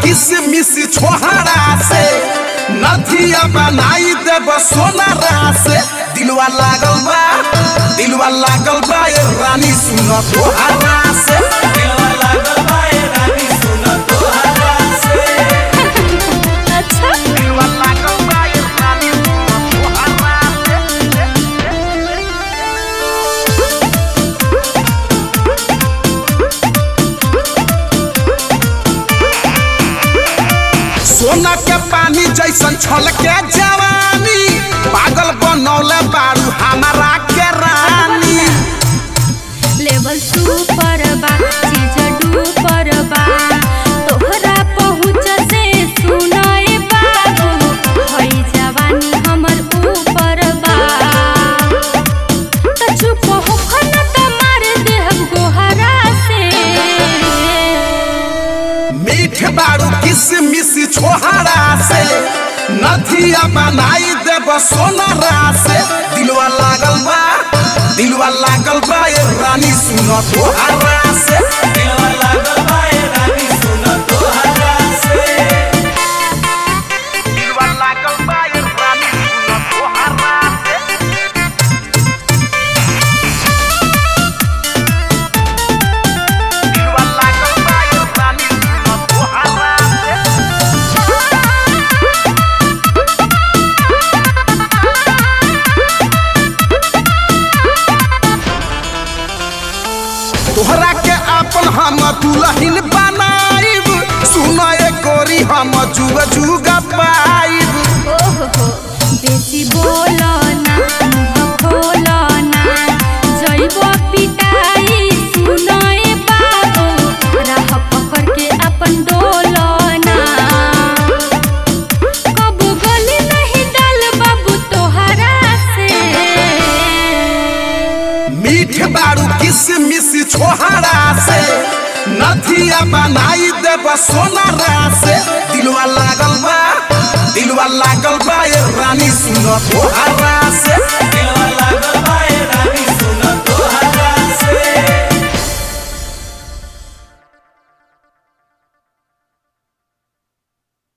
किसमिस छोहरा से नथिया बनाई देब सोनारा से दिलवा लागल बा दिलवा लागल बा ए रानी सुन तोहरा से दिलवा लागल बा ए रानी सुन तोहरा से अच्छा दिलवा लागल बा ए रानी सुन तोहरा से सोना के पानी जैसन छलके जवानी पागल बनौले बारू हमारा के रानी लेवल सुपर बा चीज डूपर बा तोहरा पहुँच से सुनाए बाबू हई जवानी हमर ऊपर बा त चुप होखन त मार देहब गोहरा से मीठ बारू किसमिस छोहरा से नथिया बनाई देब सोनारा से दिलवा लागल बा दिलवा लागल बा ए रानी सुन तोहरा से दिलवा लागल बा ए रानी सुन तोहरा से दिलवा लागल बा ए रानी सुन तोहरा से दिलवा लागल बा ए रानी सुन तोहरा से तोहरा के अपन हम दुल्हन बनाइब सुन ए गोरी हम जुग जुग पाइब ओहो बेसी बोलो ना मुँह खोलो ना जइबो पिटाई सुनए बाबू राह पकड़ के अपन डोलो ना कब गली नहीं डाल बाबू तोहरा से मीठ बारू किसमिस छोहरा से नथिया बनाई देब सोनारा से दिलवा लागल बा दिलवा लागल बा ए रानी सुन तोहरा से दिलवा लागल बा ए रानी